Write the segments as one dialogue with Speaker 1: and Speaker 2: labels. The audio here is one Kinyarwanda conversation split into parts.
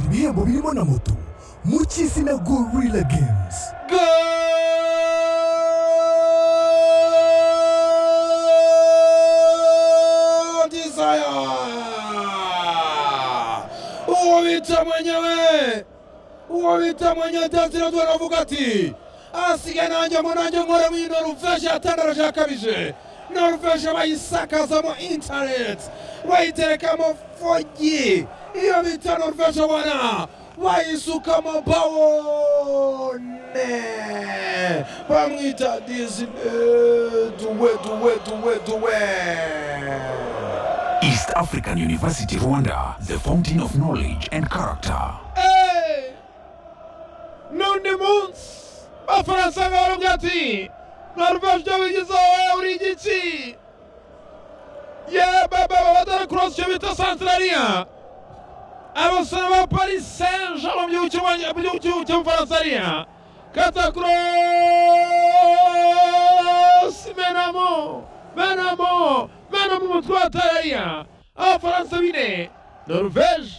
Speaker 1: ibihembo birimo na moto mu kizina gorilla games
Speaker 2: godisaya uwo bita mwenyewe uwo bita mwenyewe tasira tu aravuga ati asige nanjye mu nanjye nkore muri noruveje yatanaraje yakabije noruveje bayisakazamo intaneti bayiterekamo fogi iyo bita noruveje wana bayisukamo bawone bamwita dizine duwe duwe duwe duwe
Speaker 3: East African University Rwanda, the fountain of knowledge and character.
Speaker 2: Eh, n'undi munsi abafaransa baravuga ati noruveje ibyo bigizeho uri igiki ye baba babatara korosi icyo bita santarariya abasore ba paris saint jean mu gihugu cy'Ubwonge- mu gihugu cy'u- cy'ubufaransa ariya kata korosi menamo menamo menamo umutwe wa tarariya abafaransa bine noruveje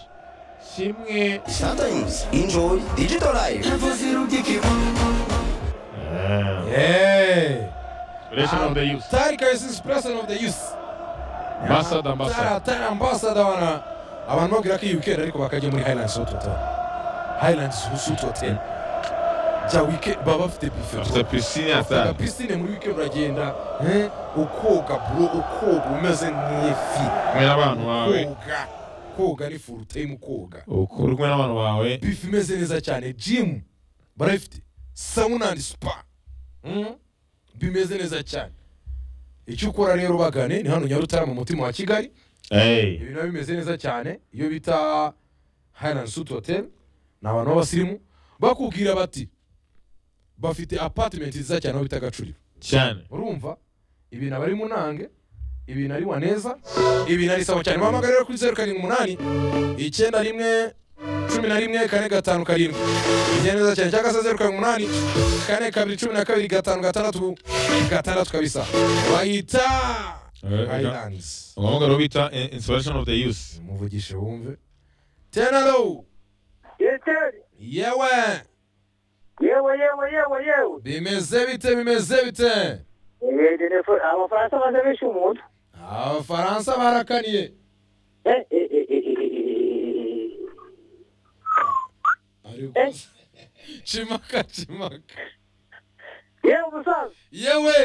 Speaker 2: kimwe
Speaker 4: Sometimes enjoy digital life.
Speaker 2: yeee
Speaker 5: Relation of the youth.
Speaker 2: Tarika is his president of the youth.
Speaker 5: Ambassador, ambassador.
Speaker 2: Tara, Tara ambassador wana. Abantu babwira ko iyi weekend ariko bakajya muri Highlands Suite Hotel. Highlands Suite Hotel. Jya weekend baba bafite
Speaker 5: After
Speaker 2: buffet.
Speaker 5: piscine,
Speaker 2: Taka
Speaker 5: after.
Speaker 2: piscine muri weekend uragenda eh, ukoga bro ukoga umeze nk'ifi.
Speaker 5: Kumwe n'abantu bawe.
Speaker 2: Koga. Koga ari full time koga.
Speaker 5: Ukuri kumwe n'abantu bawe.
Speaker 2: Bifi imeze neza cyane gym barayifite. Sauna and spa. Mm? Bimeze neza cyane. Icyo ukora rero bagane ni hano Nyarutarama mu mutima wa Kigali.
Speaker 5: Hey.
Speaker 2: ibintu biba bimeze neza cyane iyo bita Highland Suite Hotel ni abantu b'abasirimu bakubwira bati bafite apartment nziza cyane aho bita Gacuriro
Speaker 5: Cyane.
Speaker 2: urumva ibintu aba ari mu nange ibintu ari waneza ibintu ari sawa cyane bahamagara rero kuri zeru karindwi umunani icyenda rimwe cumi na rimwe kane gatanu karindwi bigenda neza cyane cyangwa se zeru karindwi umunani kane kabiri cumi na kabiri gatanu gatandatu gatandatu kabisa bahita Highlands
Speaker 5: Ngombwa rero bita eh, inspiration of the youth.
Speaker 2: muvugishe wumve tena lo
Speaker 6: Yeseri,
Speaker 2: yewe
Speaker 6: yewe yewe yewe yewe
Speaker 2: bimeze bite bimeze bite
Speaker 6: Eh, de- de- abafaransa baze bishe umuntu
Speaker 2: abafaransa barakaniye
Speaker 6: Eh, eh, eh, eh, eh, eh, eh.
Speaker 2: ariko
Speaker 6: Eh.
Speaker 2: cimaka cimaka
Speaker 6: yewe umusaza
Speaker 2: yewe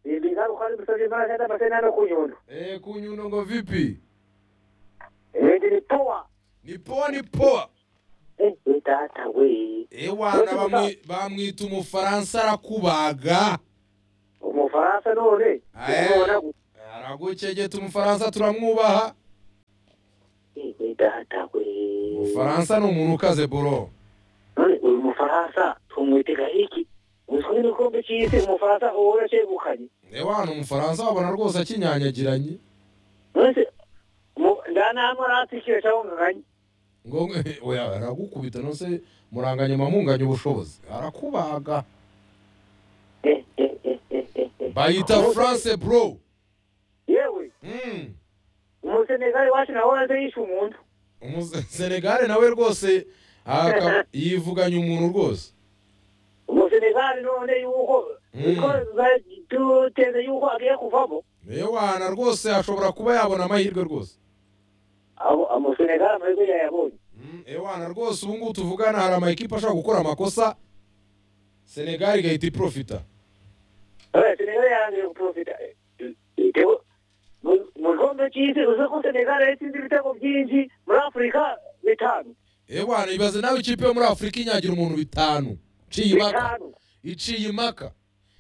Speaker 6: Eh, ingaruka z'umusabye imbaraga z'amasezerano no kunyundo
Speaker 2: Eh, kunyundo ngo vipi
Speaker 6: Eh, de- de- poa
Speaker 2: ni poa ni poa
Speaker 6: Eh, eh, data we
Speaker 2: ewana bamwi- bamwita umufaransa arakubaga
Speaker 6: umufaransa none
Speaker 2: Aye.
Speaker 6: ubona gu-
Speaker 2: aragukegeta umufaransa turamwubaha
Speaker 6: Eh, eh, data we
Speaker 2: umufaransa ni umuntu ukaze boro
Speaker 6: none uyu mufaransa tumwitega iki uzwi n'igikombe cy'isi umufaransa uwo yacegukanye
Speaker 2: ewana umufaransa wabona rwose akinyanyagiranyi
Speaker 6: none se mu- nta n'amwe aratikira cyangwa nganganye
Speaker 2: ngo oya aragukubita nose muranganya mumunganya ubushobozi arakubaga
Speaker 6: Eh, eh, eh, eh, eh, eh.
Speaker 2: bayita france bro
Speaker 6: yewe
Speaker 2: Mm.
Speaker 6: umusenegali wacu nawe waze yishe umuntu
Speaker 2: Umu- senegale nawe rwose aka- yivuganye umuntu rwose
Speaker 6: umusenegali none yuko
Speaker 2: Mm.
Speaker 6: niko za- duteze yuko agiye kuvamo
Speaker 2: ewana rwose ashobora kuba yabona amahirwe rwose
Speaker 6: Abo- umusenegali amahirwe yayabonye
Speaker 2: Mm, ewana rwose ubu ngubu tuvugana hari amayikipe ashobora gukora amakosa senegali igahita iprofita
Speaker 6: Eh, senegali yarangije guprofita Eh, eh, eh, mu- mu gikombe cy'isi uzi ko senegali yatsinze ibitego byinshi muri afurika bitanu
Speaker 2: ewana ibaze nawe ikipe yo muri afurika inyagira umuntu bitanu iciye imaka
Speaker 6: bitanu
Speaker 2: iciye imaka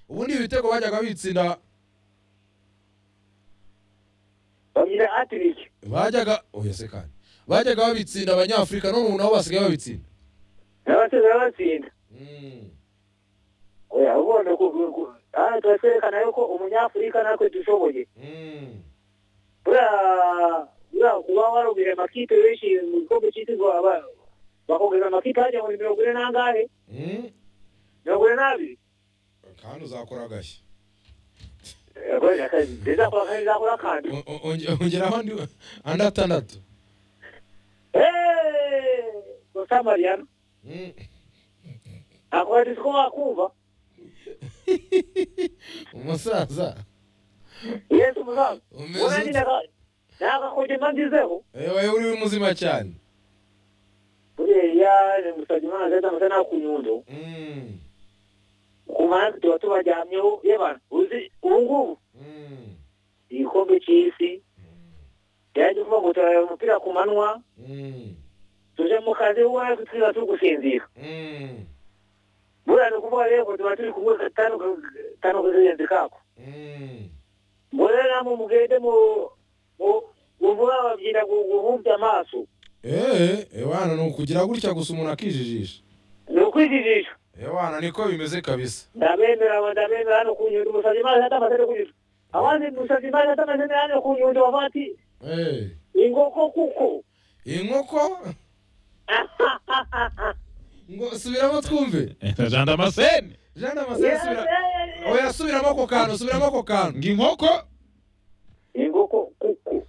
Speaker 2: ubundi ibitego bajyaga bitsinda
Speaker 6: babyina atiriki
Speaker 2: bajyaga oya se kandi bajyaga babitsinda abanyafurika none ubu nabo basigaye babitsinda
Speaker 6: n'abatsinda batsinda oya ubona ku- ku- aha turatwerekana yuko umunyafurika natwe dushoboye buriya buriya kuba warugurira amakipe benshi mu gikombe cy'isi ngo aba- bakongeza amakipe hajya muri mirongo ine n'angahe mirongo ine n'abiri
Speaker 2: kandi uzakora agashya
Speaker 6: zizakora kandi zakora kandi
Speaker 2: O- o- onge- ongeraho andi andi atandatu
Speaker 6: Eeeeh! samariana akwati siko wakumva
Speaker 2: umusaza
Speaker 6: yesu musaza
Speaker 2: Umeze
Speaker 6: urani
Speaker 2: ute?
Speaker 6: nakakodima ndizeho
Speaker 2: wowe uri muzima cyane
Speaker 6: buriya musajya imana zeza musa nakunyundo
Speaker 2: Mm,
Speaker 6: kumana tuba tubajyamyeho yebantu uzi ubu ngubu
Speaker 2: mm,
Speaker 6: igikombe cy'isi yaje kuvuga ngo turareba umupira ku manywa
Speaker 2: mm,
Speaker 6: tuje mu kazi wowe tuza turi gusinzira
Speaker 2: mm,
Speaker 6: buriya ni ukuvuga rero ngo tuba turi kumwe gatanu gatanu kagenzi kako
Speaker 2: mm.
Speaker 6: mbona namwe mugende mu mu- muvuga babyita gu- guhumbya amaso
Speaker 2: Eh, ewana ni ukugira gutya gusa umuntu akijijisha
Speaker 6: ni ukwizijisha
Speaker 2: ewana niko bimeze kabisa
Speaker 6: ndabemera aba ndabemera hano kunyundo musabye imana atamaze kunyundo abandi musabye imana atamaze hano kunyundo bavuga ati
Speaker 2: Eh,
Speaker 6: ingoko kuko
Speaker 2: inkoko ngo subiramo twumve
Speaker 5: jana amaseni
Speaker 2: jean damascene subira oya subiramo ako kantu subiramo ako kantu
Speaker 5: ngo inkoko
Speaker 6: ingoko kuko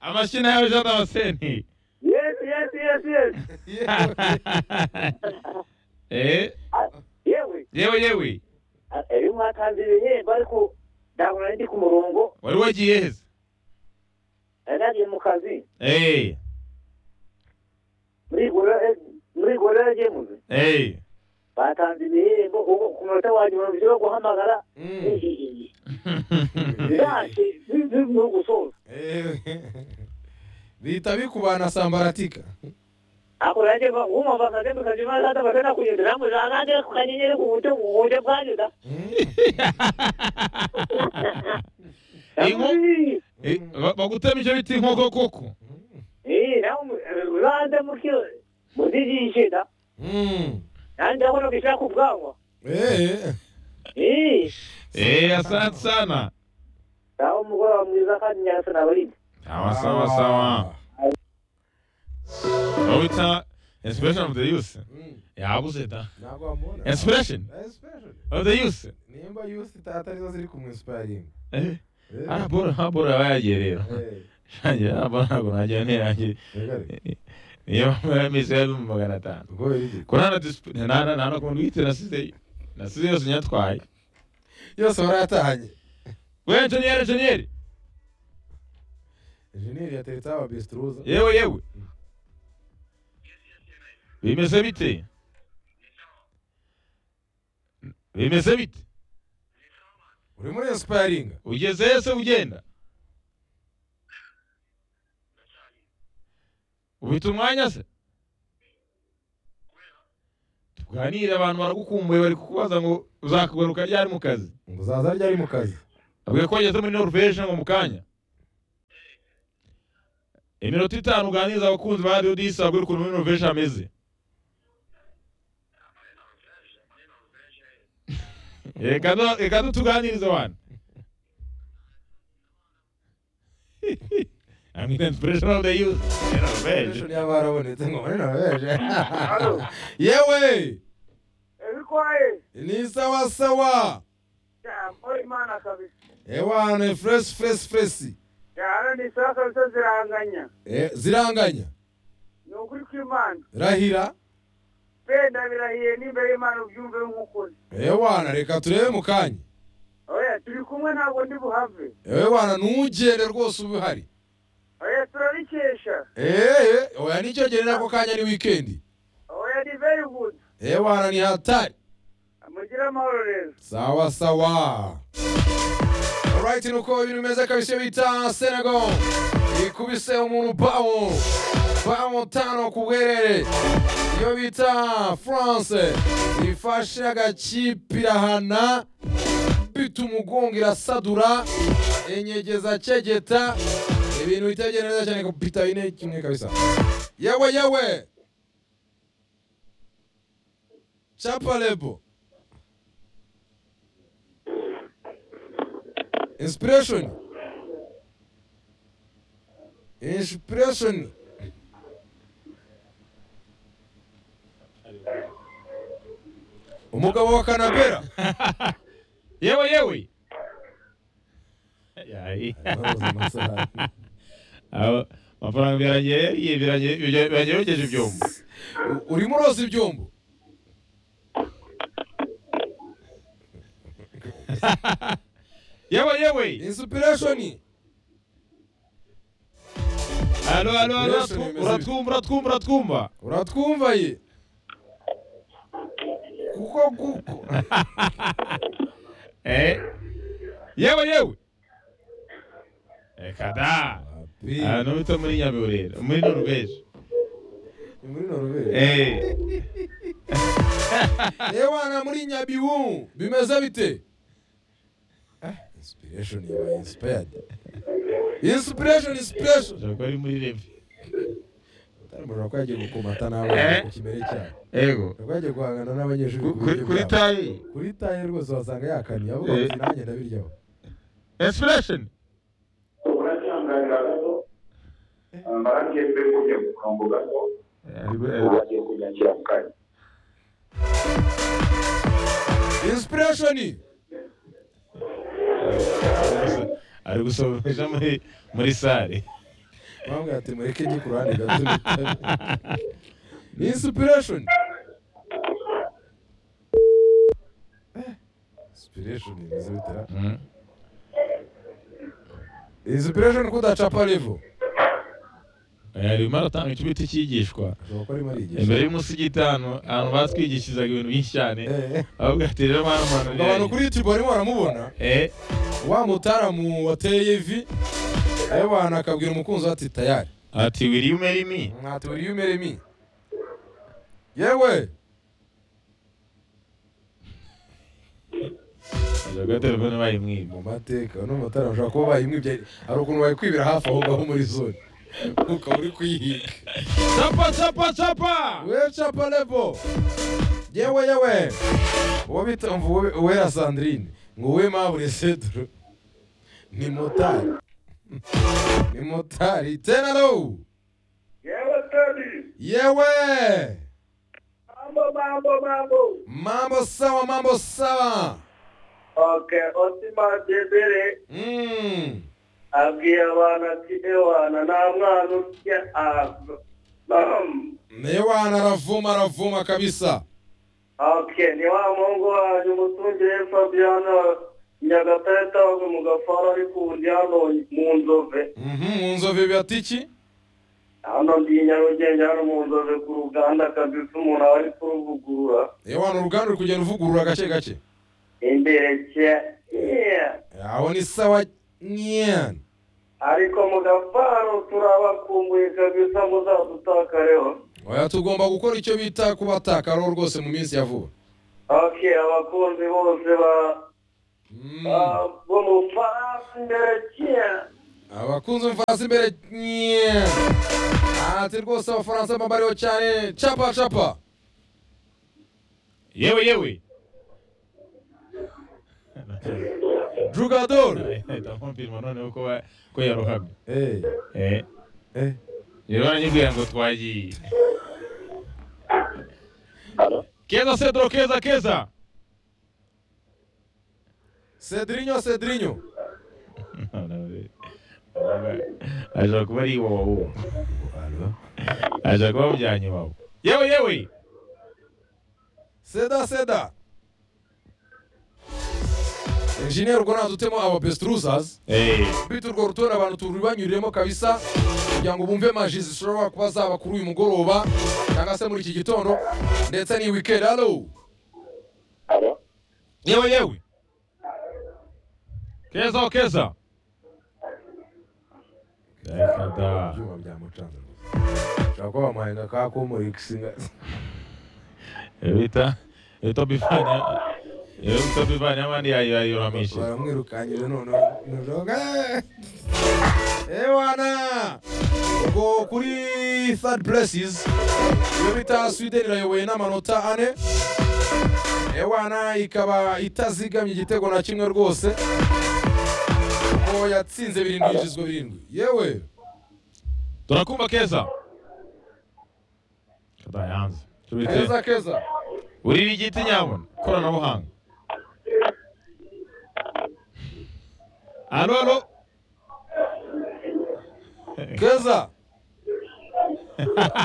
Speaker 5: amashyi nayo jana amaseni
Speaker 6: yes yes yes yes
Speaker 5: Eh,
Speaker 6: Ah, yewe
Speaker 5: yewe yewe
Speaker 6: ah, eyo mwatanze ibihembo ariko ndabona ndi ku murongo
Speaker 5: wari wagiye heza
Speaker 6: nari nagiye mu kazi
Speaker 5: Eh,
Speaker 6: muri gorira muri gorira yagemuze
Speaker 5: eh.
Speaker 6: batanze ibihembo ubwo ku munota wanjye mirongo ijana wo guhamagara
Speaker 2: Mm.
Speaker 6: ntacyo ni ugusoza
Speaker 2: Eh, bihita bikubana sambaratika
Speaker 6: ako nanjye mba- wumva akazi mukajya imana atamaze nakunyundo namwe nanjye ku kanyenyeri ku buryo ku buryo bwanyuza
Speaker 5: Inko- Eh, ba- bagutema icyo bita inkoko koko
Speaker 6: Eh, namwe ubanze muke muzigishe da
Speaker 2: Mm.
Speaker 6: nanjye ndabona kwishyura ku bwanwa
Speaker 2: Eh,
Speaker 6: Eh,
Speaker 5: Eh, asante sana
Speaker 6: naho umugoroba mwiza kandi nyasa nabarinda
Speaker 5: sawa sawa sawa babita inspiration of the youth
Speaker 2: Mm.
Speaker 5: yabuze da
Speaker 2: ntabwo wamubona
Speaker 5: inspiration
Speaker 2: Eh, special.
Speaker 5: of the youth
Speaker 2: nimba yusi tata arizo ziri kumwinsiparinga
Speaker 5: Eh,
Speaker 2: Eh,
Speaker 5: harabura harabura bayagiye rero
Speaker 2: eh,
Speaker 5: shanjye harabura ntabwo nagira ntirangiye
Speaker 2: regare.
Speaker 5: niyo mpamvu yameze yari mu magana atanu
Speaker 2: Ubwo biri.
Speaker 5: ko nta na disipure nta na nta na kuntu wite nasize nasize yose nyatwaye
Speaker 2: yose waratahanye
Speaker 5: we enjeniyeri enjeniyeri
Speaker 2: enjeniyeri yateretseho ababesituruza
Speaker 5: yewe yewe bimeze bite bimeze bite
Speaker 2: uri muri insiparinga
Speaker 5: ugeze hese ugenda ubita umwanya se tuganire abantu baragukumbuye bari kukubaza ngo uzakagaruka ryari mu kazi
Speaker 2: ngo uzaza ryari mu kazi
Speaker 5: abwiye ko wageze muri norvege ngo mu kanya iminota itanu uganiriza abakunzi ba radiyo disi abwira ukuntu muri norvege hameze reka no- reka dutuganirize abantu I mean, inspiration of the youth. In Norvege.
Speaker 2: Ejo niba barabonetse ngo muri noroveje yewe
Speaker 6: ebikwaye
Speaker 2: ni sawa sawa
Speaker 6: cyangwa imana kabisa
Speaker 2: ewane fresh fresh fresh
Speaker 6: cyane ni saa kabisa ziranganya
Speaker 2: Eh, ziranganya
Speaker 6: ni ukuri kw'imana
Speaker 2: rahira
Speaker 6: wenda birahiye n'imbere y'imana ubyumve nk'ukuri
Speaker 2: ewana reka turebe mu kanya
Speaker 6: oya turi kumwe ntabwo ndi buhave
Speaker 2: ewana ntugende rwose uba uhari
Speaker 6: oya turabikesha
Speaker 2: Eh, oya nicyo gere nako kanya ni wikendi
Speaker 6: oya ni very good
Speaker 2: ewana ni hatari
Speaker 6: mugire amahoro rero
Speaker 2: sawa sawa alright nuko ibintu bimeze kabisa iyo bita senegal ikubise umuntu bawo bawo tano ku bwerere iyo bita france ifashe agakipe irahana bita umugongo irasadura inyegeza kegeta ibintu bitegeye neza cyane bita bine kimwe kabisa yewe yewe chapalebo Inspiration. Inspiration. umugabo wa kanabera
Speaker 5: yewe yewe Yayi.
Speaker 2: Ababuze amasahani.
Speaker 5: Aba- amafaranga birangiye yariye birangiye- birangiye birangiye yogeje ibyombo
Speaker 2: U- urimo uroza ibyombo
Speaker 5: yewe yewe
Speaker 2: insipireshoni
Speaker 5: halo halo halo
Speaker 2: Yesu,
Speaker 5: uratwumva,
Speaker 2: nimeze
Speaker 5: uratwumva uratwumva uratwumva
Speaker 2: uratwumva ye kuko kuko
Speaker 5: eh yewe yewe reka da ahantu bita muri nyabiburera muri norubeje
Speaker 2: Ni muri norvege
Speaker 5: eh
Speaker 2: ewana muri nyabibu bimeze bite insipireshoni yabaye insipayadi insipireshoni insipireshoni
Speaker 5: ushobora kuba ari muri revi
Speaker 2: ushobora kuba yagiye gukomata n'abana ku kimere cyabo
Speaker 5: ego
Speaker 2: ushobora kuba yagiye guhangana n'abanyeshuri ku
Speaker 5: Ku- kuri
Speaker 2: buryo
Speaker 5: kuri
Speaker 2: bwabo.
Speaker 5: tayi
Speaker 2: kuri taye rwose wasanga yakaniye avuga ngo
Speaker 5: Eh.
Speaker 2: "Ati, nanjye ndabiryaho
Speaker 5: esipuresheni
Speaker 7: urakihanganira gato amarangi y'imbe kujya ku murongo gato uzagiye kunyakira mu kanya
Speaker 2: insipireshoni
Speaker 5: ari gusohoresha muri muri sare
Speaker 2: bamubwira ati mureke njye ku ruhande gato ni insipireshoni insipireshoni imeze bitera
Speaker 5: Mm.
Speaker 2: insipireshoni kudacapa revo
Speaker 5: Eh, arimo aratanga ikibiti cyigishwa
Speaker 2: ashobora kuba arimo
Speaker 5: imbere
Speaker 2: arigisha
Speaker 5: y'umusigiti ahantu ahantu batwigishizaga ibintu byinshi cyane
Speaker 2: Eh, eh.
Speaker 5: ahubwo ati rero mwana mwana
Speaker 2: Ngo abantu kuri youtube barimo baramubona
Speaker 5: eh
Speaker 2: wa mutaramu wateye ivi yewe abantu akabwira umukunzi we ati tayari
Speaker 5: ati wiri umeri mi
Speaker 2: mwati uriyo umere mi yewe
Speaker 5: avuga telefone bayimwiba
Speaker 2: mu mateka no matara ushobora kuba bayimwibye hari ukuntu bayikwibira hafi aho ngaho muri zone ukaba uri kuyihiga
Speaker 5: capa capa capa
Speaker 2: we capa levo yewe yewe uwo bita umva uwe- uwera sandrine ngo uwe mabure cedro ni motari ni motari tena lo
Speaker 7: yewe tedi
Speaker 2: yewe
Speaker 7: mambo mambo mambo
Speaker 2: mambo sawa mambo sawa
Speaker 7: oke osima debere
Speaker 2: mm.
Speaker 7: abwiye abantu ati ewana nta mwana usya ava
Speaker 2: naye wana aravuma aravuma kabisa
Speaker 7: oke ni wa muhungu wanyu umutungire fabiano nyagatare tawe mu gafaro ari ku ndi hano mu nzove
Speaker 2: Mhm, mu nzove biratiki
Speaker 7: hano ndi i nyarugenge hano mu nzove ku ruganda kabisa umuntu aba ari kuruvugurura
Speaker 2: ewana uruganda uri kugenda uvugurura gake gake
Speaker 7: imbere cya yeah.
Speaker 2: aho ni sawa nyana
Speaker 7: ariko mu gafaro turabakumbuye kabisa muzadutakareho
Speaker 2: oya tugomba gukora icyo bita kubatakaraho rwose mu minsi ya vuba
Speaker 7: ok abakunzi bose ba
Speaker 2: Mm,
Speaker 7: ba- bo mu farasi imbere cya
Speaker 2: abakunzi mfasi imbere nyana ati rwose abafaransa bambariho cyane capa capa
Speaker 5: yewe yewe
Speaker 2: drugador
Speaker 5: ndakumpirima noneho ko wa- ko yarohamye
Speaker 2: Eh,
Speaker 5: eh
Speaker 2: eh.
Speaker 5: rero baranyibwira ngo twagiye keza cedro keza keza
Speaker 2: cedrinho cedrinho
Speaker 5: ashobora kuba ari iwawa uwo ashobora kuba bujyanye iwawa yewe yewe
Speaker 2: seda seda enjiniyeri urwo natutemo aba bestrusers
Speaker 5: Eh,
Speaker 2: bita urwo rutonde abantu turubanyuriremo kabisa kugira ngo bumve maji zishobora kuba zaba kuri uyu mugoroba cyangwa se muri iki gitondo ndetse ni weekend halo
Speaker 5: yewe yewe keza o keza Dakata.
Speaker 2: ibyuma byamucanze rwose ushobora kuba bamuhaye ka komori kisinga
Speaker 5: bita bita bivanye bita bivanye abandi yayiramishe
Speaker 2: baramwirukanyije noneho noneho ewana ubwo kuri third places iyo bita sweden irayoboye n'amanota ane ewana ikaba itazigamye igitego na kimwe rwose kuko yatsinze birindwi yinjizwa birindwi yewe
Speaker 5: turakumva keza kada yanze tubite
Speaker 2: keza keza
Speaker 5: urira igiti nyabona koranabuhanga alo alo
Speaker 2: keza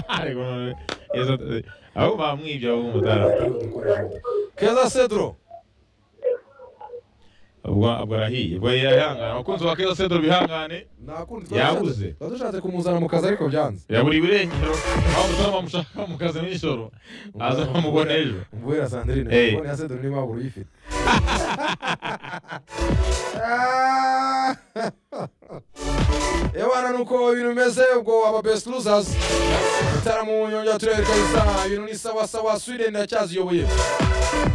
Speaker 5: ariko none yesu ati- aho bamwibye abo umutara
Speaker 2: keza cedro
Speaker 5: ubwo ubwo arahiye ubwo yihangana abakunzi ba keza sedoro bihangane
Speaker 2: nakundi
Speaker 5: Yabuze.
Speaker 2: twari dushatse kumuzana mu kazi ariko byanze
Speaker 5: yabura irengero aho umutima bamushaka mu kazi n'ijoro azamubona ejo
Speaker 2: mvuye na sandrine
Speaker 5: Eh.
Speaker 2: telefone ya cedro niba wabura uyifite ebana nuko ibintu bimeze ubwo aba best losers igitaramo mu nyongera turere kabisa ibintu ni sawa sawa sweden iracyaziyoboye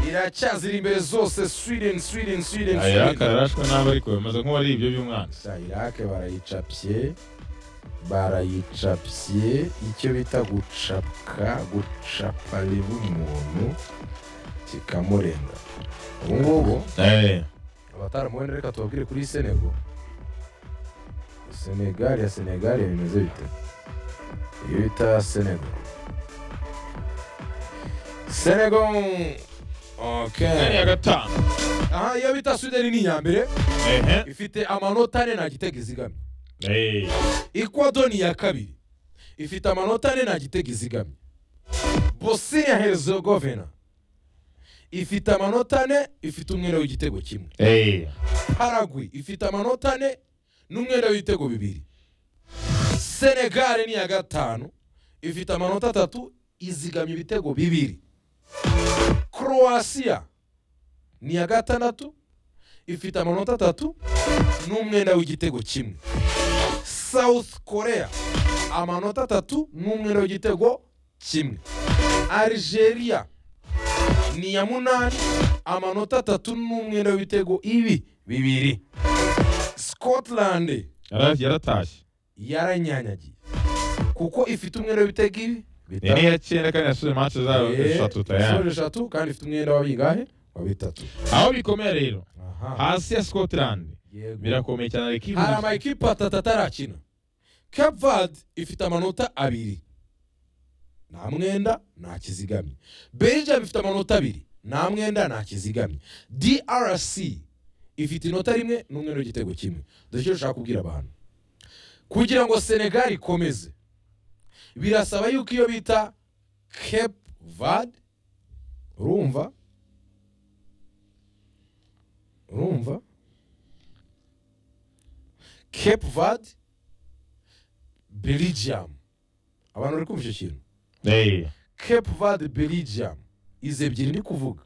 Speaker 2: iracyazira imbere zose sweden sweden sweden
Speaker 5: ayiraka arashwe nabi ariko bimeze nk'uwari ibyo by'umwana
Speaker 2: sa irake barayicapye barayicapye icyo bita gucapka gucapa biba umuntu kikamurenga ubu ngubu
Speaker 5: Eh,
Speaker 2: abataramuwenda reka tubabwire kuri senego senegali ya senegali bimeze bite iyo bita senego senego
Speaker 5: yari iya
Speaker 2: okay.
Speaker 5: gatanu
Speaker 2: aha iyo bita sweden ni iya mbere
Speaker 5: ehe
Speaker 2: ifite amanota ane nta gitego izigamye
Speaker 5: Eh,
Speaker 2: ekwado ni iya kabiri ifite amanota ane nta gitego izigamye bosnia herzegovina ifite amanota ane ifite umwenda w'igitego kimwe
Speaker 5: eh,
Speaker 2: paragwe ifite amanota ane n'umwenda w'ibitego bibiri senegare ni iya gatanu ifite amanota atatu izigamye ibitego bibiri croatia ni iya gatandatu ifite amanota atatu n'umwenda w'igitego kimwe south korea amanota atatu n'umwenda w'igitego kimwe algeria ni iya munani amanota atatu n'umwenda w'ibitego ibi bibiri scotland
Speaker 5: yara- yaratashye
Speaker 2: yaranyanyagiye kuko ifite umwenda w'ibitego ibi
Speaker 5: ni
Speaker 2: bitatu.
Speaker 5: n'iya cyenda kandi yasoje manche zabo
Speaker 2: Eh,
Speaker 5: eshatu
Speaker 2: yasoje
Speaker 5: tayari
Speaker 2: eshatu kandi ifite umwenda wa bingahe wa bitatu
Speaker 5: aho bikomeye rero
Speaker 2: aha
Speaker 5: hasi ya scotland
Speaker 2: yego
Speaker 5: birakomeye cyane ariko
Speaker 2: hari
Speaker 5: ibuze
Speaker 2: amakipe atatu atarakina cape verde ifite amanota abiri nta mwenda nta kizigamye belgium ifite amanota abiri nta mwenda nta kizigamye drc ifite inota rimwe n'umwenda w'igitego kimwe dore icyo dushaka kubwira abantu kugira ngo senegal ikomeze birasaba yuko iyo bita cape verde urumva urumva cape verde belgium abantu bari kumva icyo kintu
Speaker 5: Eh,
Speaker 2: cape verde belgium izi ebyiri ndi kuvuga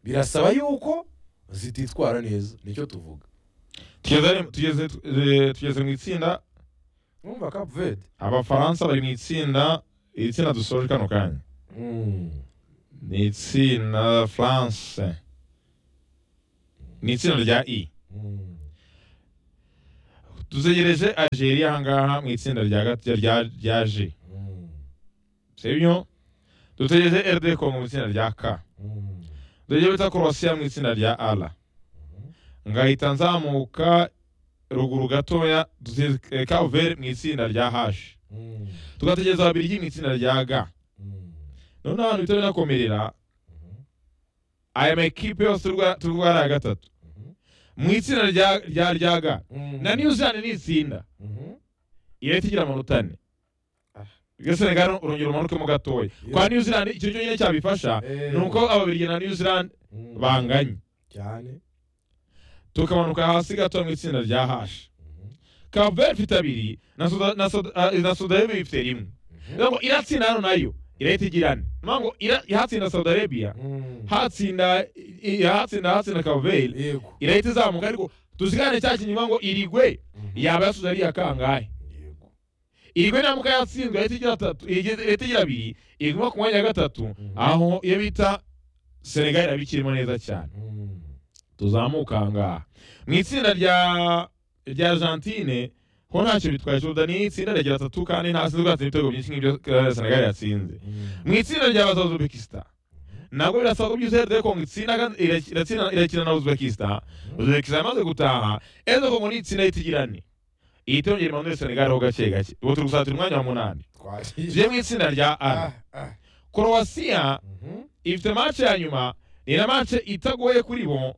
Speaker 2: birasaba yuko zititwara neza nicyo tuvuga
Speaker 5: tugeze- tugeze eh, tugeze mu itsinda
Speaker 2: urumva cape verde
Speaker 5: abafaransa bari mu itsinda iri tsinda dusoje kano kanya
Speaker 2: Mm.
Speaker 5: ni itsinda france ni itsinda rya i
Speaker 2: Mm.
Speaker 5: dutegereje algeria ahangaha mu itsinda rya gat- rya- rya g
Speaker 2: Mm.
Speaker 5: sibyo dutegereje rd congo mu itsinda rya k
Speaker 2: Mm.
Speaker 5: dutegereje bita croatia mu itsinda rya r ngahita nzamuka ruguru gatoya dutegereje kaver mu itsinda rya h
Speaker 2: Mm.
Speaker 5: tugategereza ababirigi mu itsinda rya g
Speaker 2: Mm.
Speaker 5: noneho ahantu bihita binakomerera aya makipe yose turi bwari aya gatatu mu itsinda rya rya rya ga
Speaker 2: Mm.
Speaker 5: na new zealand ni itsinda
Speaker 2: Mhm.
Speaker 5: irahita igira amanota ane gasenegara urongera umanukemo gatoya kwa new zealand icyo cyo nyine cyabifasha
Speaker 2: Eh.
Speaker 5: ni uko ababirigi na new zealand
Speaker 2: Mm.
Speaker 5: banganye
Speaker 2: cyane
Speaker 5: tukamanuka hasi gato mu itsinda rya hashi kaveri ifite abiri na Suda- na Suda- ah, na sudarebi ifite rimwe rero ngo iratsinda hano nayo irahita igira ane ni ukuvuga ngo ira- ihatsinda saudi arabia
Speaker 2: Mm.
Speaker 5: hatsinda i- hatsinda hatsinda kaveri
Speaker 2: yego
Speaker 5: irahita izamuka ariko tuzigane cya kinyuma ngo irigwe yaba yasuze ari iya kangahe
Speaker 2: yego
Speaker 5: irigwe ntamuka yatsinzwe irahita igira atatu irige- irahita igira abiri iriguma ku mwanya wa gatatu aho iyo bita senegali iraba ikirimo neza cyane
Speaker 2: Mm.
Speaker 5: tuzamuka ahangaha mu itsinda rya rya argentine ho ntacyo bitwaye jordan ni itsinda rya gatatu kandi ntasinzwe yatsinze ibitego byinshi nk'ibyo eh, senegali yatsinze mu itsinda rya bazaza uzbekistan ntabwo birasaba ko byuzuye rero kongo itsinda kandi irakina- irakina- irakina na uzbekistan uzbekistan yamaze gutaha ejo kongo ni itsinda ihita igira ane ihita yongera impanuro senegali ho gake gake ubu turi gusatira umwanya wa munani
Speaker 2: twagiye
Speaker 5: tugiye mu itsinda rya
Speaker 2: ah
Speaker 5: ara
Speaker 2: ah
Speaker 5: korowasiya
Speaker 2: Mhm.
Speaker 5: ifite mace ya nyuma ni na mace itagoye kuri bo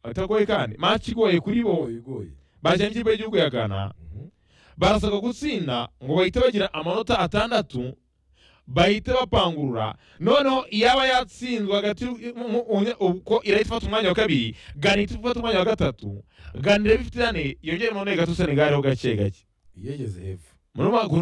Speaker 5: itagoye kandi mace igoye kuri bo
Speaker 2: igoye igoye
Speaker 5: bajya mu ikipe y'igihugu ya ghana barasabwa gutsinda ngo bahite bagira amanota atandatu bahite bapangurura noneho iyaba yatsinzwe hagati y'u- mu- mu- ubwo irahita ifata umwanya wa kabiri gana ihita ifata umwanya wa gatatu gana irebe ifite ane yongere mu ntego gato senegali ho gake gake
Speaker 8: yegeze hepfo
Speaker 5: muri ubu